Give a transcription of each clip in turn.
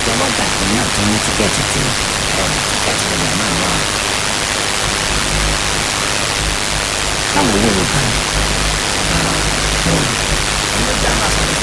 ọlọ́jà kan náà tó ní tíkẹ́ẹ̀tì tiẹ̀ tíkẹ́ẹ̀tì ọjà náà wà. káwọn owó ló kàn ọlọ́jà máa sọ̀rọ̀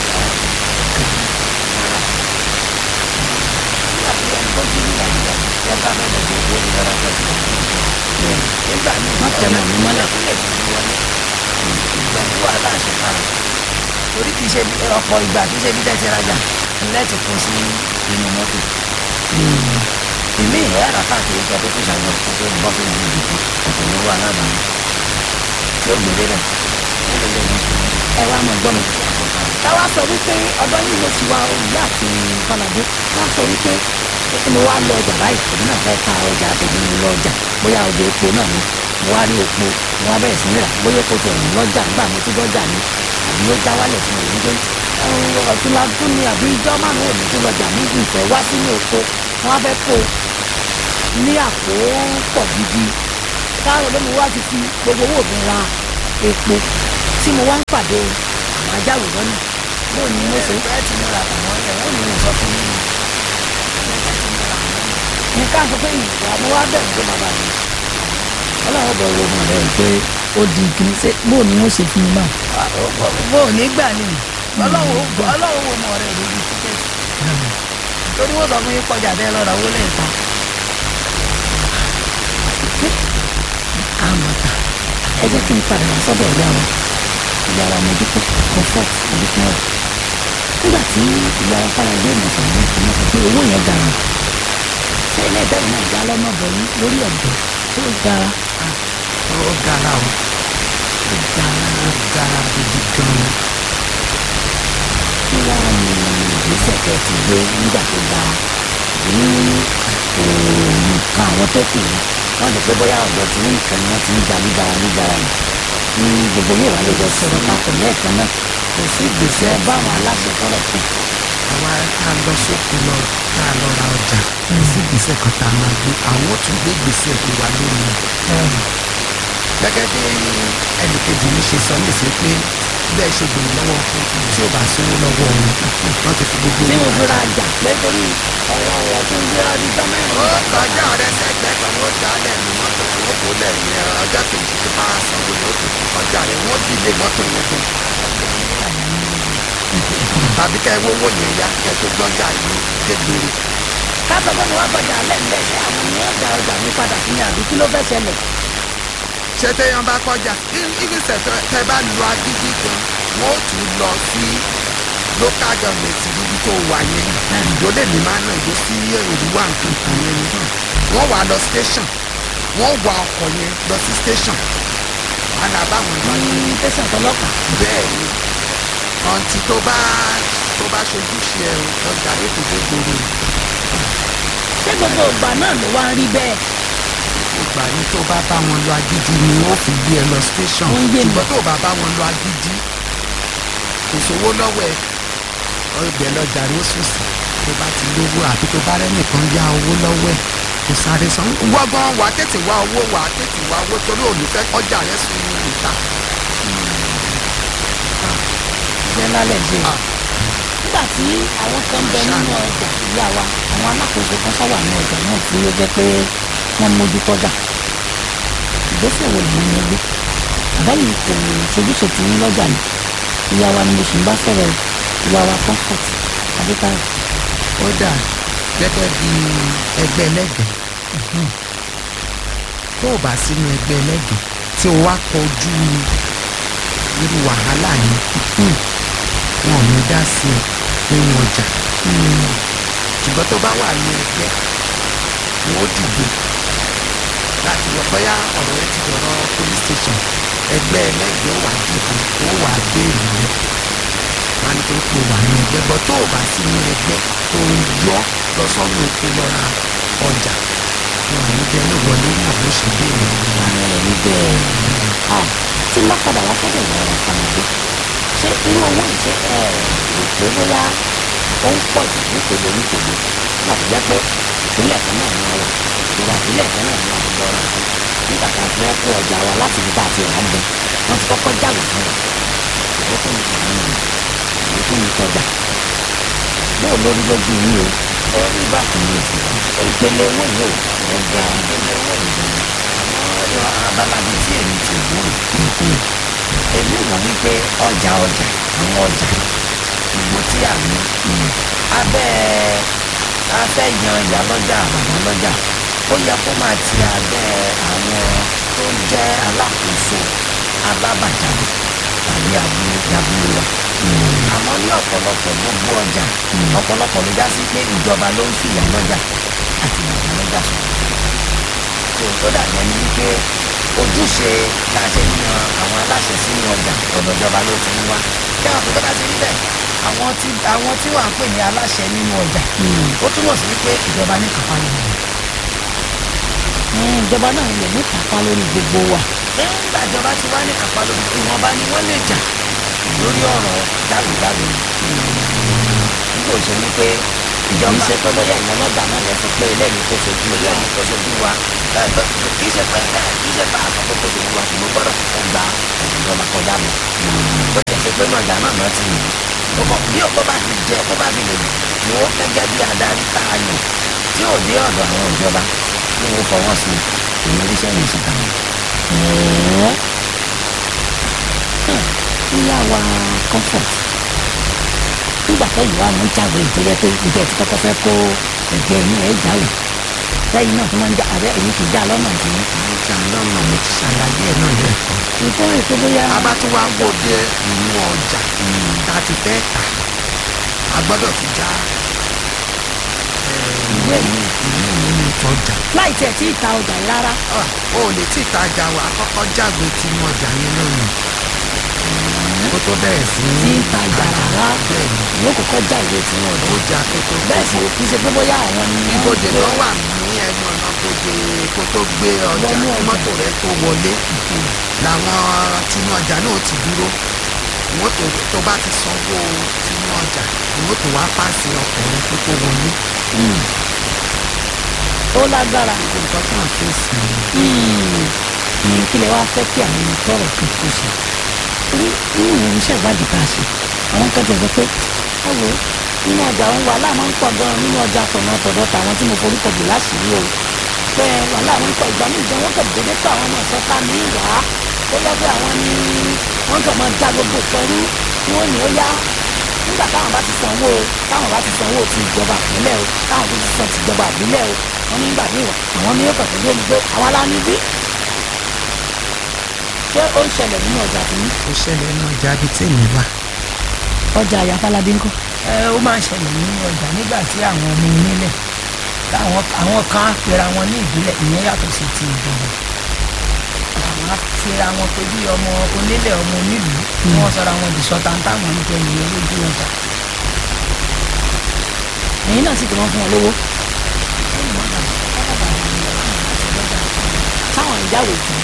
nígbà tí ẹni tó ti ní nàìjíríà ẹ bá fẹ́ lọ sí owó ìdára fẹ́ ti wà nígbà míì má tẹ̀ mọ́ mi mọ́lẹ̀. ilẹ̀ ti di wọlé ìgbà tí wàhálà ṣe para torí kì í ṣe ọ̀pọ̀ ìgbà kì í ṣe bí tẹ́tí rajà ilẹ̀ ti kún sí inú mọ́tò ìmí ìyá rà káàkiri kẹ́ tó tó ṣàgbọ̀ kó tó bọ́ sórí ìdìbò ọ̀pọ̀ lówó alábàárà tí ó gbèrè rẹ̀ ó lè lè ní sùn ẹ wá mọ̀ gbọ́ mi. káwá sọ wípé ọ̀dọ́ yìí ló ti wá òyìnbó àti kọ́ládé ká sọ wípé kí mo wá lọ ọjà báyìí èmi náà fẹ́ ta ọjà tèmi mo lọ ọjà bóyá ọjà epo náà ni mo wá rí epo mo wá bẹ̀rẹ̀ sí ní rà bóyá epo tẹ̀ ní lọ́jà nígbà mo tún lọ́jà ni àbí ó já wálẹ̀ tí mo rí pé ọ̀túnla tún ni àbí ijọ́ márùn-ún òní tún lọ́jà mi ìfẹ́ wá sínú epo wọ́n á fẹ́ kó ní àpò pọ̀ gidi káàrọ̀ ló mo wá ti fi gbogbo owó mi ra epo tí mo wá ń pàdé àwọn ajáwò lọ́nà bóun ni mo ṣe ẹ ti múra àwọn ẹ̀ ó ní ìsọ fún mi nǹkan sọ pé ìgbà mo wá bẹ̀rù pé bàbá mi ọlọ́run bọ̀ wo ọmọ rẹ̀ pé ó di kìíní ṣe bóun ni wọ́n ṣe fún mi náà. bó o ní gbà ní ọlọ́run ó gbọ́ ọlọ́run ó mọ ọ̀rẹ́ lórí tíkẹ́ẹ̀tì torí wọ́n sọ fún yín kọjá tẹ́ lọ́ra owó lẹ́ẹ̀ta àmọ̀tà ẹ jẹ́ kí n padà wá sọ́dọ̀ ìyá wa ìyá wa mojúkọ́ comfort mojúkọ́ rẹ̀ nígbà tí ìyá wa fara gbé ìmọ̀ sọ̀rọ̀ náà ìmọ̀ sọ pé owó yẹn gara ṣé ilé ìtẹ́wọ̀n náà já lọ́nà bọ̀ yín lórí ọ̀dọ̀ tó gara ó gara o ó gara ó gara gidi gan-an kí wá ní ìgbésẹ̀ tẹ́ ti gbé nígbà tó ga ní nǹkan àwọn tó kù yìí wọ́n lè pé bóyá ọ̀dọ̀ tí nǹkan ni wọ́n ti ń ja nígbàrà nígbàrà yìí ní gbogbo yóò wá lè jọ sọ̀rọ̀ papọ̀ lẹ́ẹ̀kan náà kò sí ìgbésẹ̀ báwọn aláṣẹ tọrọ kù. àwa tá a lọ sóko lọ tá a lọ ra ọjà kò sí gbèsè kan tá a máa gbé àwọn ò tún gbé gbèsè tó wà lórí gẹ́gẹ́ bí ẹnìkejì mi ṣe sọ níṣẹ́ pé bẹ́ẹ̀ ṣe gbèrò lọ́wọ́ tí ò bá sówó lọ́wọ́ wọn wọ́n ti fi gbogbo tí mo owó fi ra àjà pé torí ọwọ́ ọwọ́ tó ń gbé ọdún tán mẹ́rin. ó kọjá rẹ sẹgbẹ kan ó dálẹ̀ ní mọ́tò tí wọ́n kó lẹ̀ ní ọjọ́ kejì tó bá sanwó ni ó tó kó kọjá rẹ wọ́n bí ilé mọ́tò yẹn tó. tàbí kẹ́ ẹ wówó yẹn yá kẹ́ ẹ tó gbọ́jà yìí dégbére. ká sọ pé mo wá gbọ́dọ̀ alẹ́ ń bẹ̀ ṣe àwọn ènìyàn da ọjà mi padà fún mi àbí kí ló fẹ́ ṣẹlẹ̀. ṣé téèyàn bá kọjá ìgbésẹ̀ tẹ bá lu agídí gan wọ́n ó tún lọ sí local government níbi tó wà yẹn ìdó lèmi máa ń ná ìdó sí òrùwà nǹkan kan yẹn ni wọ́n wà lọ station wọ́n wà ọkọ̀ yẹn lọ sí station wọn là bá wọn lọ ní tẹ̀sán tọlọ́pàá bẹ́ẹ̀ ni ọ̀ǹtí tó bá tó bá ṣojú ṣe ẹ̀ ọjà yóò tó dé gbòòrò ṣé gbogbo ìgbà náà ló wá ń rí bẹ́ẹ̀. ìgbà ní tó bá bá wọn lọ agídí ni wọ́n fi gbé ẹ lọ station Ó ń yé mi. ṣùgbọ́n tó bá bá wọn lọ agídí kò sówó lọ́wọ́ ẹ ọgbẹ́ lọ́jà rẹ̀ ó sùn sí tó bá ti lówó àbí tó bá rẹ́nìkan yá owó lọ́wọ́ ẹ kò sáré san wọ́gán wàá tètè wá owó wàá tètè wá owó torí olùfẹ́ kọjá rẹ̀ sùn ní ìta iṣẹ́ lálẹ́ ṣe. Ah. nígbà tí àwọn kan bẹ nínú ọjà ìyá wa àwọn alákòóso kan sáwà ní ọjà náà tí ó jẹ́ pé wọ́n mójú tọ́jà ìgbésẹ̀ wo lèyìn ní gbé àbẹ́yìn kò ṣojúṣe tí ń lọ́jà ni ìyá wa ni mo sì ń bá sọ̀rọ̀ ìyá wa comfort adétayọ̀ ó dà gẹ́gẹ́ bí ẹgbẹ́ ẹlẹ́gẹ̀ẹ́ tó o bá sínú ẹgbẹ́ ẹlẹ́gẹ̀ẹ́ tí o wá kọjú irú wàhálà yẹn wọn ò ní dá sí ẹ nínú ọjà ṣùgbọ́n tó bá wà ní ẹgbẹ́ wọn ó dìde láti wọ bóyá ọ̀rọ̀ ẹ ti dọ̀rọ̀ police station ẹgbẹ́ ẹlẹ́gẹ̀ẹ́ wà dìde ó wà béèrè rẹ wọn á ní pé kó wà ní ẹgbẹ́ bọ́ tó o bá sí ní ẹgbẹ́ tó ń yọ lọ sọ́nù oko lọ ra ọjà wọn ò ní bẹ́ẹ̀ ní wọlé náà bó ṣe béèrè rẹ. àwọn ẹ̀rí bẹ́ẹ̀ ah tí n bá padà wá sọ́dọ̀ ìyá wa fanadé ṣé irú owó yìí ṣe ẹ rò pé bóyá ó ń pọ̀ jù nípele nípele láti jẹ́ pé ìpínlẹ̀ kan náà ni wọ́n wà ìjọba ìpínlẹ̀ kan náà ni wọ́n ti lọ ra nǹkan nígbà tá a ti fẹ́ kó ọjà wa láti ibi tá a ti rà ń bẹ wọ́n ti kọ́kọ́ jáwé fún wa ìwé fún mi tàwọn ènìyàn ìwé fún mi tọ́jà bóò lórí lójú yín o orí bákan ló ti wà ìpele owó yìí ò ọjà ìpele owó yìí àwọn abalabi tí èmi ti wò ó èmi wò wípé ọjà ọjà àwọn ọjà gbogbo tí a ní abẹ́ afẹ́ yan ìyálọ́jà bàbá lọ́jà ó yẹ kó máa ti abẹ́ àwọn tó jẹ́ alákòóso alábàjáde tàbí abúlé abúlé wa àmọ́ ní ọ̀pọ̀lọpọ̀ gbogbo ọjà ọ̀pọ̀lọpọ̀ ló já sí pé ìjọba ló ń fi ìyálọ́jà àti bàbá lọ́jà sọ̀rọ̀ tó tó dàbí ẹni wípé ojúṣe tá a ṣe ń yan àwọn aláṣẹ sínú ọjà ọ̀dọ̀ ìjọba ló ti ń wá kí àwọn tó bá ti rí bẹ́ẹ̀ àwọn tí àwọn tí wàá pè ní aláṣẹ nínú ọjà ó túmọ̀ sí wípé ìjọba ní kápá lórí wọn. ìjọba náà lè ní kápá lórí gbogbo wa. nígbà ìjọba ti wá ní kápá lórí ìwọ̀nba ni wọ́n lè jà lórí ọ̀rọ̀ jáwèjáwè nígbà òṣèlú wípé ìjọba ṣe pé bóyá ìyẹn lọ́jà náà lẹ sọ pé eléyìí kò sojú wa eléyìí kò sojú wa ẹ, bẹ- kì í ṣe pé ẹ, kì í ṣe pé àsọ pé kò sojú wa ṣùgbọ́n gbọ́dọ̀ kọ́kọ́ gba ọ̀dọ̀ ìjọba kọjá lọ. bó ti ṣe pé náà náà náà ti yìí ó kọ bí ó bá ti jẹ ó bá ti lè wò ó gẹ́gẹ́ bí adarí tá a yàn tí ò dé ọ̀dọ̀ àwọn ìjọba tí wọ́n fọwọ́ sí i èmi oríṣẹ́ yìí ṣe kàn án. ìyá wa comfort nígbà tẹ́yìn wa mú jáwé ìtọ́jẹ́ pé ìjọ ti kọ́kọ́ fẹ́ kó ẹ̀jẹ̀ inú ẹ̀ jáwé lẹ́yìn náà tó máa ń já abẹ́ èyí kì í já lọ́nà tí ọjà lọ́nà mo ti ṣàlàyé ẹ̀ náà lẹ́ẹ̀kan. ìfẹ́ ètò bóyá a bá tún wá wò dé inú ọjà tá a ti fẹ́ tà a gbọ́dọ̀ fi já ìwé ìwé ìlú nínú ìtọ́jà. láì tẹ̀ tí ì ta ọjà yìí rárá Ah, o ò lè tí ì tajà wà kọ́kọ́ jágbe tinú ọjà yẹn náà nù kó tó bẹ̀rẹ̀ sí tí ì ta ọjà rárá bẹ́ẹ̀ ni ìwé kọ́kọ́ já ìwé tí wọ́n ó ọjà jà kó tó bẹ́ẹ̀ sì kì í ṣe pé bóyá àwọn ni wọ́n ibodè gbé- kan wà ní ẹnu ọ̀nà bodè kó tó gbé ọjà Wọnú kí ọjà. mọ́tò rẹ tó wọlé làwọn tinú ọjà náà ti dúró ìwọ́n tó tó bá ti sanwó tinú ọjà ìwọ́n tó wá pàṣẹ ọkùnrin kó tó wọlé. ó lágbára nǹkan tó ń fèsì ní kílẹ̀ wá fẹ́ kí àwọn ẹni tọrọ kan kó ṣe torí nínú iṣẹ́ ìwádìí tá a ṣe àwọn kan tẹ̀ sọ pé ẹ wo nínú ọjà òun wàhálà máa ń pọ̀ gan-an nínú ọjà tọ̀nà tọ̀dọ̀ tàwọn tí mo forúkọ bù láṣìírí o pé wàhálà máa ń pọ̀ ìgbà míì gan wọ́n kàn dédé pé àwọn ọmọ ìsọ̀ta ní ìwà ó yẹ pé àwọn ni wọ́n kàn máa já gbogbo pẹ̀lú tí wọ́n ní ó yá nígbà táwọn bá ti sanwó táwọn bá ti sanwó ti ìjọba ìpínlẹ̀ o táwọn tó ti san ti ìjọba ìbílẹ̀ o wọ́n ní nígbà míì wà àwọn ní yóò kàn tó lómi pé àwa la ní bí ṣé ó ń ṣẹlẹ̀ nínú ọjà tó ní. ó ṣẹlẹ̀ ní ọjà bíi tèmi wà. ọjà àyàfálábí ńkọ́. ẹ ó máa ń ṣẹlẹ̀ nínú ọjà nígbà tí àwọn ọmọ onílẹ̀ táwọn àwọn kan á pera wọn ní ìbílẹ̀ ìyẹn yàtọ̀ sí ti ìjọba àwọn á pera wọn pé bí ọmọ onílẹ̀ ọmọ onílùú tí wọ́n sọra wọn di sọ́ta ń táwọn ń jẹ ìyẹn lójú ọjà ẹ̀yin náà sì tó wọ́n fún wọn lówó. táwọn ìjáwé tán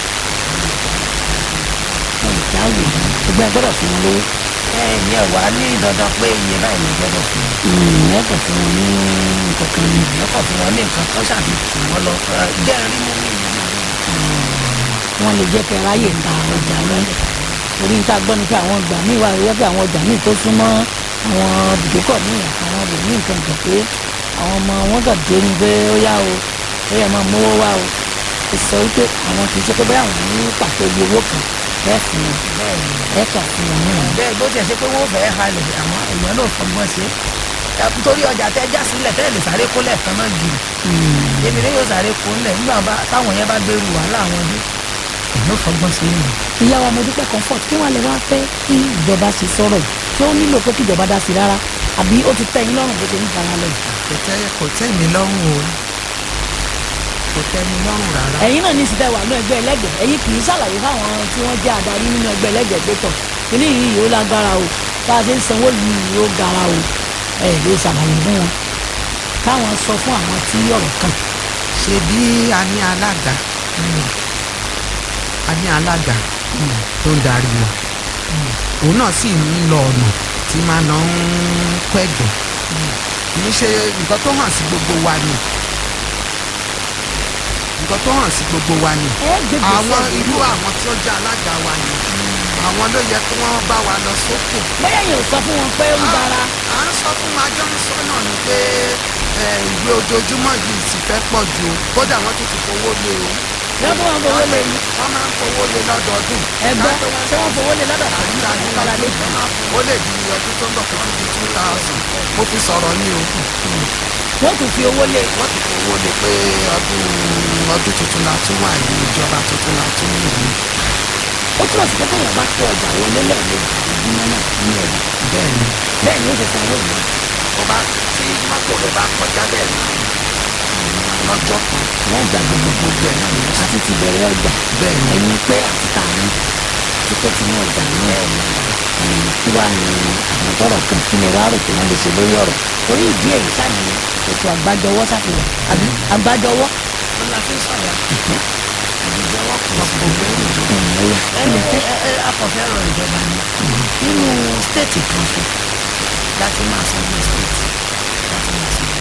wọn ìjáwé ṣùgbọ́n ẹ gbọ́dọ̀ fún wọn lówó ẹ ìyẹn wà ní dandan pé iye báyìí ló gbọ́dọ̀ fún wọn. ìyẹn kò fún wọn ní nǹkan kan ní ìyẹn kò fún wọn ní nǹkan kan ṣàbí tù wọn lọ ẹ, jẹ́ rí mú mi wọ́n lè jẹ́ kẹ́ ráyè ta ọjà yẹn torí níta gbọ́ ni pé àwọn ọgbà míì wà wíwẹ́ pé àwọn ọjà míì tó súnmọ́ àwọn bùdókọ̀ míì àtàwọn ọbẹ̀ míì nǹkan kan pé àwọn ọmọ wọn kàn dé ni pé ó yá o ó yẹ máa mówó wá o ó sọ wípé àwọn kì í ṣe pé bóyá àwọn ní pàtó iye owó kan bẹ́ẹ̀ fún wọn bẹ́ẹ̀ kà fún wọn náà. bẹ́ẹ̀ bó tiẹ̀ ṣe pé wọ́n fẹ́ẹ́ halẹ̀ àwọn èèyàn náà fọgbọ́n ṣe é nítorí ọjà tẹ já sílẹ̀ tẹ́lẹ̀ lè sáré kólẹ̀ kan náà gírì èmi ni yóò sáré kó ńlẹ̀ nígbà bá táwọn yẹn bá gbèrú wàhálà àwọn dé èmi ò fọgbọ́n sí i. ìyá wa mo dúpẹ́ comfort kí wọ́n lè wá fẹ́ kí ìjọba ṣe sọ̀rọ̀ yìí tí ó nílò pé kí ìjọba dá sí rárá àbí ó ti tẹ́ yín lọ́rùn bó ṣe ń fara lọ yìí. kò tẹ́ kò tẹ́ mi lọ́rùn o kò tẹ́ mi lọ́rùn rárá. ẹ̀yin náà ní ìsìtẹ́ wà ní ẹgbẹ́ ẹlẹ́gbẹ̀ẹ́ ẹ̀yin kì í ṣàlàyé fáwọn tí wọ́n jẹ́ adarí nínú ẹgbẹ́ ẹlẹ́gbẹ̀ẹ́ pé tọ̀ kíní yìí ó lágbára o bá a ṣe ń sanwó yìí ó gara o ẹ̀ lè ṣàlàyé fún wọn káwọn sọ fún àwọn tí ọ̀rọ̀ kàn. ṣe bí a ní alága a ní alága tó ń darí wa òun náà sì ń lọ ọ̀nà tí máa ná ń pẹ̀gàn kì í ṣe nǹkan tó hàn sí gbogbo wa ni nǹkan tó hàn sí gbogbo wa ni ẹ gbègbè àwọn sẹ́yìn. irú àwọn tí ó jẹ́ alága wa ni àwọn ló yẹ kí wọ́n bá wa lọ sókè bóyá yẹn ò sọ fún wọn pé ó dára à ń sọ fún wa jọ ń sọ náà ni pé ẹ, ìwé ojoojúmọ́ yìí sì fẹ́ pọ̀ ju o kódà wọ́n tún ti fowó lé o wọ́n tún wọn fowó lé yín wọ́n máa ń fowó lé lọ́dọọdún ẹgbẹ́ ṣé wọ́n fowó lé lọ́dọ̀ tó ń àìsàn ní kọ́ládé ọdún ó lè di ọdún tó ń bọ̀ kó tún di two thousand mo fi sọ̀rọ̀ ní o wọ́n tún fi owó lé wọ́n ti fowó lé pé ọdún ọdún tuntun la tún wà yìí ìjọba tuntun la tún wù yìí ó túmọ̀ sí pé téèyàn bá kó ọjà wọlé lẹ́ẹ̀mejì lójúmọ́ náà nínú ọjà bẹ́ẹ̀ ni bẹ́ẹ̀ ni ó ṣe sanwó ìlú tó bá tí mọ́tò rẹ̀ bá kọjá bẹ́ẹ̀ ni lọ́jọ́ kan wọ́n gbàgbé gbogbo gbogbo ẹ̀ náà ni ó sì àti ti bẹ̀rẹ̀ ọjà bẹ́ẹ̀ ni ẹ̀yin pé àti ta ni àti pé tinú ọjà náà ẹ̀yin kí wàá ní àwọn tọrọ kan kí ni wàá rò pé wọ́n lè ṣe lórí ọ̀rọ̀ torí ìdí èyí sáni ètò àgbájọwọ́ ṣàfihàn àbí àgbájọwọ́ ó la fi sọ̀yà ìjọwọ́ kan kò gbẹ́rù jù ẹ̀yà ẹni ẹ ẹ akọ̀fẹ́ rọ ìjọba ni nínú stéètì kan ṣo láti máa san ní stéètì láti máa san ní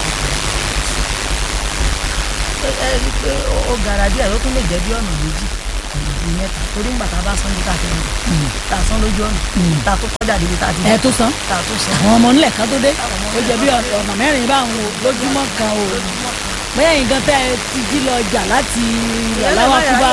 ẹ ẹ rí i pé ó- ó gara díẹ̀ ó tún lè jẹ́ bí ọ̀nà méjì ọ̀nà bíi mẹ́ta torí ńgbà tá a bá san ní káàkiri tá a san lójú ọ̀nà tá a tó kọjá débi tá a ti ẹ̀ tó san tá a tó san àwọn ọmọ nílẹ̀ kan tó dé ó jẹ́ bí ọ̀nà mẹ́rin báwọn o lójúmọ́ kan o bóyá yín gan tẹ́ ẹ ti jí lọ jà láti aláwọ̀ kúbá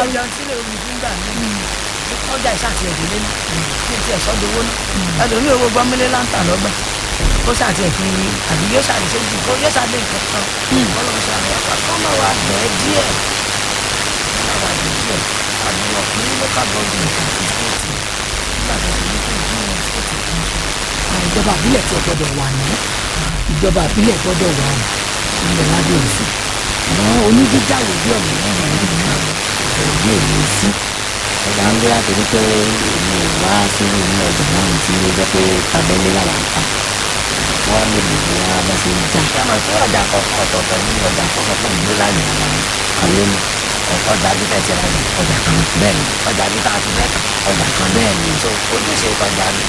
ọjà ìṣàtì ẹ̀dínlé ní ní ti ẹ̀sọ́ dowó ní ẹlòmíì owó gbọ́mílé láǹtà lọ́gbà kó ṣàtì ẹ̀fín ní àbí yóò ṣàlè ṣe jù kó yóò ṣàlè nǹkan kan ọlọ́run ṣàlè ẹ̀fà kọ́mọ̀ wa bẹ́ẹ̀ díẹ̀ kọ́mọ̀ wa bẹ́ẹ̀ díẹ̀ àbúrò ní local government àti state nígbà tó ti ní kí ìdíwọ̀n state kan ṣe. àwọn ìjọba àbílẹ̀ tí ó gbọ́dọ̀ wà ní ìjọba àbílẹ̀ gbọ́dọ̀ wà ní ilẹ̀ lábẹ́ òfin àwọn onídíjàwó bí ọ̀nà náà wà ní ìlú ìlú èmi sí ẹ̀dá ń gbé láti rí pé èmi ò wá sínú inú ọjà náà tí ó jẹ́ pé tabẹ́lé làwà ń ta wọ́n lè lè wá bá ṣe ń jà ṣé àmọ́ pé ọjà kọ̀ọ̀kan ọ̀tọ̀ọ̀tọ̀ ní ọjà kọ̀ọ̀kan fún ìlú láyé ara wọn kàwé ni ọjà bí tẹ̀sí ra ní ọjà kan bẹ́ẹ̀ ni ọjà bí tá a ti mẹ́ta ọjà kan bẹ́ẹ̀ ni so ojúṣe ìtọ́jà ni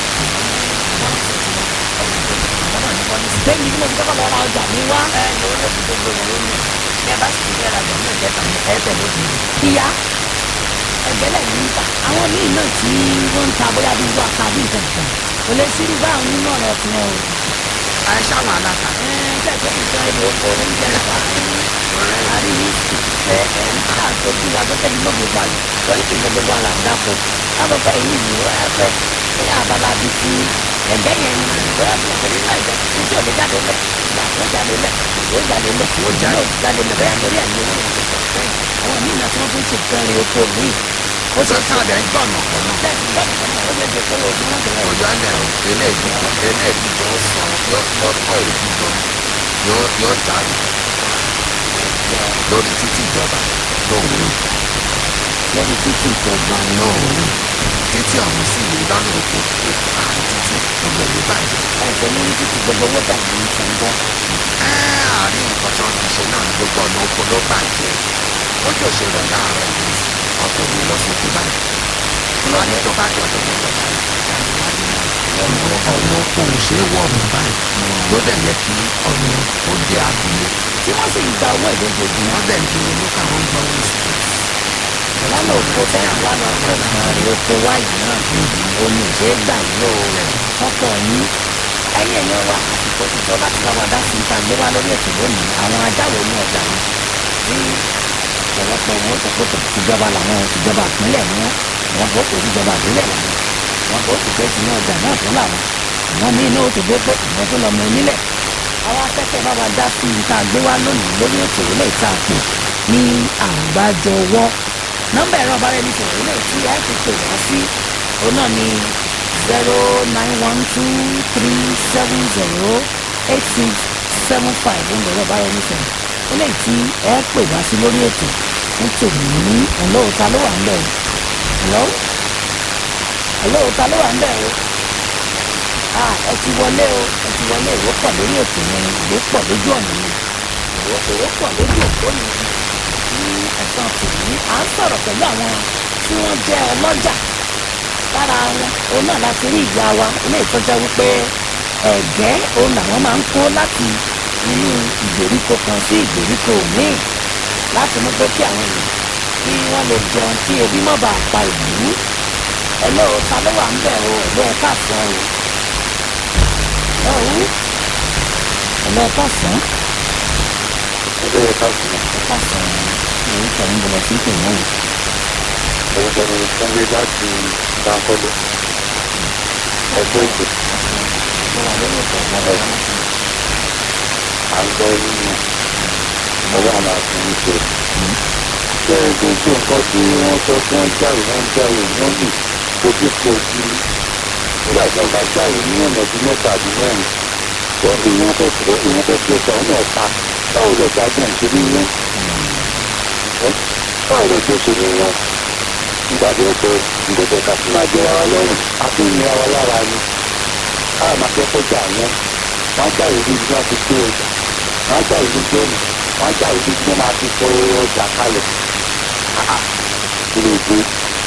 bẹ́ẹ̀ ni bí mo ti kọ́kọ́ lọ ra ọjà mi wá ẹ ní ó lè fi gbogbo wọn lónìí ní ẹ bá sì ti fẹ́ rajà ní ìjẹta ní ẹ tẹ̀lé òfin ìyá ẹgbẹ́lẹ̀ yìí ń ta àwọn míì náà tí wọ́n ń ta bóyá bí wọ́n ata bí nǹkan kan kò lè sí irú báwọn nínú ọ̀rọ̀ tiwọn o. àìsà àwọn aláta ṣẹ́ẹ̀kẹ́ nǹkan ẹni oko oúnjẹ nípa àrí ẹ ẹ ń tà tóbi agbẹ́kẹ̀ ní gbogbo ìgbà yìí lórí kí gbogbo wa là ń dàpọ̀ lábẹ́fẹ́ yìí ni ó yà fẹ́ ní abala bíi ti ẹ̀gẹ́ yẹn ni bóyá fún ọ̀pẹ nínú ẹ̀gẹ́ ní tí ò lè jáde lẹ̀ ìgbà tó jáde lẹ̀ ìgbà tó jáde lẹ̀ ìgbà tó jáde lẹ̀ bóyá torí ẹ̀mí owó yẹn ti pọ̀ fẹ́ àwọn míì náà tí wọ́n fi ń ṣe kẹrin oko míì ó ó ṣe sọ fún sáà dẹ̀ ń gbọ̀nà kan náà bẹ́ẹ̀ ni bẹ́ẹ̀ ni ó lè ṣe pé oògùn náà tẹ̀lé òjò ẹ̀lẹ̀ eléèdì eléèdì tó sọ yóò yóò kọ́ èdè gan yóò yóò dàrú lórí títí ìjọba lóhùn lórí títì ìjọba náà lóhùn títí ọ̀hún sí ìlú lọ́nà òkè àrùn títì gbogbo ìlú bàjẹ́. ẹ̀sẹ̀ ní títì gbogbo owó tẹ̀lé ní sẹ́ńgọ́ ẹ àárín nǹkan tí wọ́n ti ṣe náà ní gbogbo ọ̀nà oko ló bàjẹ́ ó jò ṣe rẹ̀ láàárọ̀ yìí ọkọ̀ mi lọ sókè báyìí wọ́n ní tó bá jọ tó ní lọ báyìí ọ̀nà ọ̀nà oko ò ṣeé wọ̀ ọ̀nà báyìí ló dẹ̀ yẹ kí ọ̀nà ó dé abúlé tí wọ́n sì ń gba owó ìdókòjúmọ́ wọ́n dẹ̀ ń gbé owó káwọn gbọ́ owó sí lọ́nà òkú tẹ́yìn wá lọ kó nǹkan rí oko wáyé náà omi ò ṣeé gbà yí o ọkọ̀ yín ẹ̀yìn èèyàn wa àsìkò ti tó láti bá wa dá sí ìta gbé wá lórí ètò lónìí àwọn ajáwò ní ọjà yìí tí ọ̀pọ̀lọpọ̀ wọn sọ pé kò tìjọba làwọn ìjọba ìpínlẹ̀ ni wọn àwọn kò kò síjọba ìbílẹ̀ làwọn àwọn kò sì pé tinú ọjà náà fún làwọn àwọn míín náà ó ti gbé pé ìwọ́n tó lọ́mọ onílẹ̀ àwọn akẹ́kọ̀ọ́ bá wa dá sí ìta gbé wá lónìí lórí ètò ilé ìta àpò ní àgbájọwọ́ nọ́mbà ẹ̀rọ ọ̀báraẹnisọ̀rọ̀ ilé tí ẹ ti pè wá sí òun náà ni zero nine one two three seven zero eight six seven five òun lẹ̀rọ ọ̀báraẹnisọ̀rọ̀ ilé tí ẹ pè wá sí lórí ètò fún tòní hello ta ló wà ń bẹ̀ o hello hello ta ló wà ń bẹ̀ o ah ẹ ti wọlé o ẹ ti wọlé ìwé pọ̀ lórí ètò yẹn ìwé pọ̀ lójú ọ̀nà yẹn ìwé ìwé pọ̀ lójú òpó yẹn ní ẹ̀sán tòní à ń sọ̀rọ̀ pẹ̀lú àwọn tí wọ́n jẹ́ ọlọ́jà lára wọn òun náà láti rí ìyá wa ilé ìtọ́jà wípé ẹ̀gẹ́ òun làwọn máa ń kó láti inú ìgbèríko kan sí ìgbèríko míì láti mú pé kí àwọn èèyàn kí wọ́n lè jẹun kí ebi má bàa pa ìlú ẹ̀lọ́ ta ló wà ń bẹ̀ o ẹ̀lọ́ ẹ̀ káàsán o ẹ̀hún ẹ̀lọ́ ẹ̀ káàsán Bẹ́ẹ̀ ká sùn. káàsán orúkọ yín bọ̀lọ̀ sí pè náà Orúkọ mi ni Túndé láti Bánkọ́lé. Ẹgbẹ́ ìgbè ó wà lórí ètò ìgbàlódé à ń gbọ́ nínú ọlọ́run àti ìṣe. Ṣé gbogbo nǹkan tí wọ́n sọ tí wọ́n jáwé wọ́n jáwé wọ́n lù tó ti pọ̀ sí i? Nígbà tí wọ́n bá jáwé ní ọ̀nà bíi mẹ́ta àbí mẹ́rin, wọ́n fi wọ́n fẹ́ fi wọ́n fẹ́ fi ọ̀sán náà ta. Báwo lè ta gbọ̀n ṣe ní wọ́n? Báwo lè tó ṣe ní wọ́n? Nígbà tí ó pé ìgbésẹ̀ ká sí máa jẹra wa lọ́rùn, a fi ń nira wa lára ni. A máa fẹ́ kọjá wọn. Wọ́n jáwé bí wọ́n ti gbé ọjà wọ́n gbà ìlú gbẹ́nu wọ́n gbà ìlú gbẹ́ máa fi fọ ọjà kalẹ̀ kí ló dé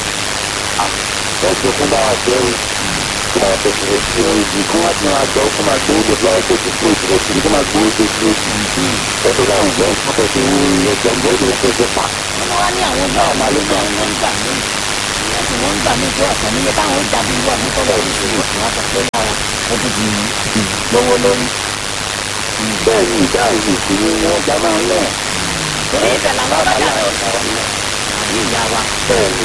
ẹ̀sùn fún báwa jẹ́ o kí wọ́n tẹ̀sí rẹ̀ sí ọ̀rọ̀ ìdí kí wọ́n ti máa gbọ́ kó máa gbowó tó lọ́wọ́ tó ti fún ìdílé sí kó máa gbowó tó ti lóṣù ẹ̀sùn láwọn ìgbẹ́ ìfún tó ti wú ẹ̀jẹ̀ ń gbọ́dọ̀ tó ti pa wọ́n wá ní àwọn ọgbà ọ̀mà ló gbà wọ́n ń gbà mí ìyẹn tí wọ́n ń gbà mí pé ọ̀sán níye táwọn ó jáde irú ọdún tó lọ́ọ́ sí oṣù wọn sọ pé lára ó tún ti lówó lórí bẹ́ẹ̀ ni ìdáhùn ìsinmi wọn gbà máa ń lẹ̀ torí ibẹ̀ làwọn ọlọ́jà rẹ̀ ó sọ̀rọ̀ àbí ìyá wa bẹ́ẹ̀ ni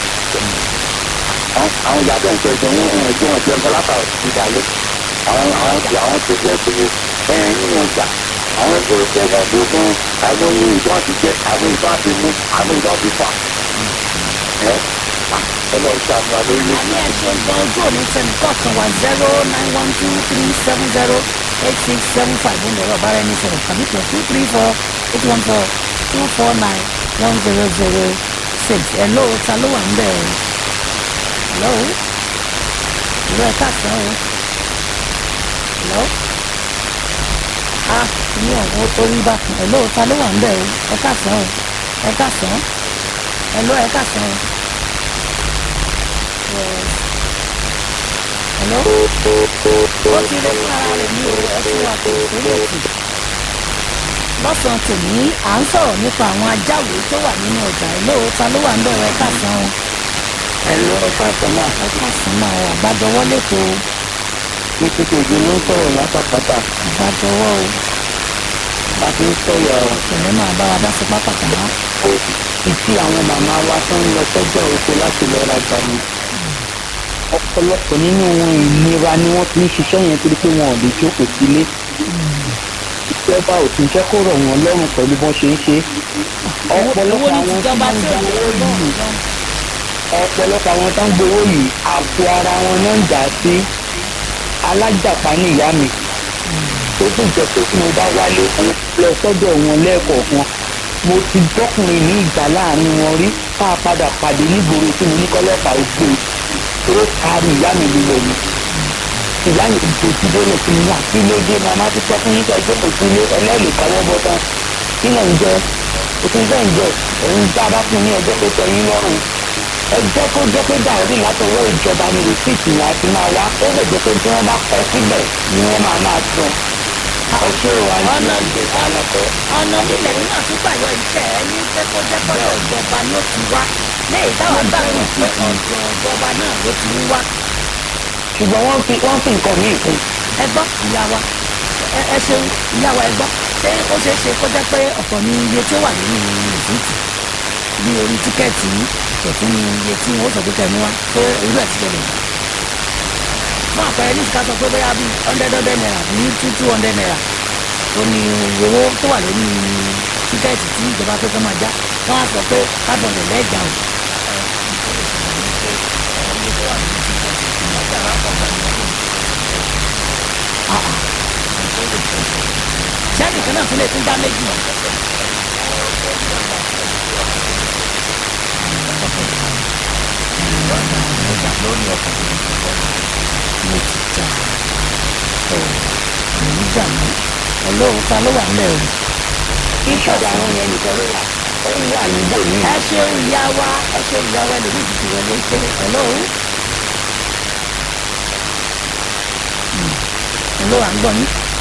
àwọn ìyá bẹ́ẹ̀ ń tẹ̀sán wọn wọn ẹgbẹ́ wọn jẹ́ ọlọ́pàá ìdálẹ́ àwọn àwọn tí àwọn tó jẹ́ pé ẹ nínú ọjà àwọn tó jẹ́ ẹ tó fún àwọn ohun ìdán ti jẹ àwọn ìdán ti mú àwọn ìdán ti fà ẹ ẹ lọ ṣàmúlò lórí àní ẹ̀sùn gan ojú òní tẹnì kọ̀ọ̀kan wa zero nine one two three seven zero eight six seven five ń lọ́rọ̀ bára ẹni sọ̀rọ̀ tàbí plus two three four eight one four two four nine one zero zero six hello ta ló wà ń bẹ̀ ẹ́ hello hello ẹ káàsán o hello ah ní ọ̀hún ó rí bákan hello ta ló wà ń bẹ̀ o ẹ káàsán o ẹ káàsán hello ẹ káàsán o yes hello ó ti rí fún ara rẹ̀ ní o ẹ fún wa kò sórí ètò lọ́sàn-án tòní à ń sọ̀rọ̀ nípa àwọn ajáwèé tó wà nínú ọjà hello ta ló wà ń bẹ̀ o ẹ káàsán o ẹ̀rọ fáìsàn náà ẹ káàsán náà o àgbájọwọ́ lẹ́tọ̀ o ní títí ojú ló ń sọ̀rọ̀ látàpátá àgbájọwọ́ o àti ń sọ̀rọ̀ ìpínlẹ̀ máa bá wa dá sí pápákọ̀ náà ìtí àwọn màmá wa tó ń lọ sọ́jà oko láti lọ rajà ni. ọ̀pọ̀lọpọ̀ nínú wọn ìnira ni wọ́n ti ń ṣiṣẹ́ yẹn torí pé wọn ò lè jókòó sílé. ìjọba ò tún jẹ́ kó rọ̀ wọ́n lọ́rùn pẹ̀lú bọ́n ṣe ń ṣe. owó ọ̀pọ̀lọpọ̀ ní àwọn tí tìjọba wọ́n ń tí ò gba lè owó gbọ́ yìí ọ̀pọ̀lọpọ̀ àwọn tó ń gbowó yìí àpò ara wọn náà ń jà sí alájàpá ní ìyá mi tó tún jẹ́ pé tí mo bá wálé lọ sọ́dọ̀ wọn lẹ́ẹ̀kọ̀ọ̀kan mo ti bọ́kùnrin ní ìjà láàrin wọn rí tá a padà pàdé nígboro tí mo ní kọ́lọ́pàá ó gbé tó kárí ìyá mi lílọ ni ìyá mi dojú délé fún mi àti lóde màmá ti sọ fún yín kí ẹjọ́ kò sí ilé ẹlẹ́rìí káwọ́ bọ́ tán kí náà ń jẹ òtún bẹ́ẹ̀ ń jẹ òun tá a bá fún ní ẹjọ́ tó tẹ yín lọ́rùn ẹjọ́ tó jẹ́ pé dàrí látọwọ́ ìjọba ni rìsíìtì yẹn àti máa wá ó lè jẹ́ pé tí wọ́n bá kọ síbẹ̀ ni wọ́n máa máa sọ ọṣẹ́ wa ń ọ̀nà ṣe àlọ́kọ́ ọ̀nà nílẹ̀ nínú àtúgbà yọ iṣẹ́ ẹ ní pé kó jẹ́ kọ́dọ̀ ìjọba ló ti wá lẹ́yìn táwọn gbà wọ́n pé ọ̀dọ̀ ìjọba náà ló ti ń wá ṣùgbọ́n wọ́n fi wọ́n fi nǹkan míì kún ẹ gbọ́ ìyá wa ẹ ẹ ṣeun ìyá wa ẹ gbọ́ ṣé ó ṣeé ṣe kó jẹ́ pé ọ̀pọ̀ ní iye tí ó wà nínú rìsíìtì bí orí tíkẹ́ẹ̀tì yìí ọ̀tún ní iye tí wọ́n sọ pé kẹ́mi wá pé irú ẹ̀ ti ṣẹlẹ̀ fún àpẹẹrẹ ní ìsìká sọ pé bóyá bíi hundred hundred naira bí two two hundred naira ó ní owó tó wà lórí tíkẹ́ẹ̀tì tí ìjọba pé kó máa já wọ́n á sọ pé five hundred lẹ́ẹ̀gbà o. Ah, ah. sẹ́ẹ̀dì kan náà tún lè tún dá méjì. mo ti jà ọ èyí jà mí ọlọ́run ta ló wà ńlẹ̀ o. ìṣọ̀dọ̀ àwọn yẹn nìkan ló wà ó wà níbò míì ẹ ṣeun ìyá wa ẹ ṣeun ìyá wa ẹlòmíì ti ti wọlé ṣe ọlọ́run. ọlọ́run à ń gbọ́ yín.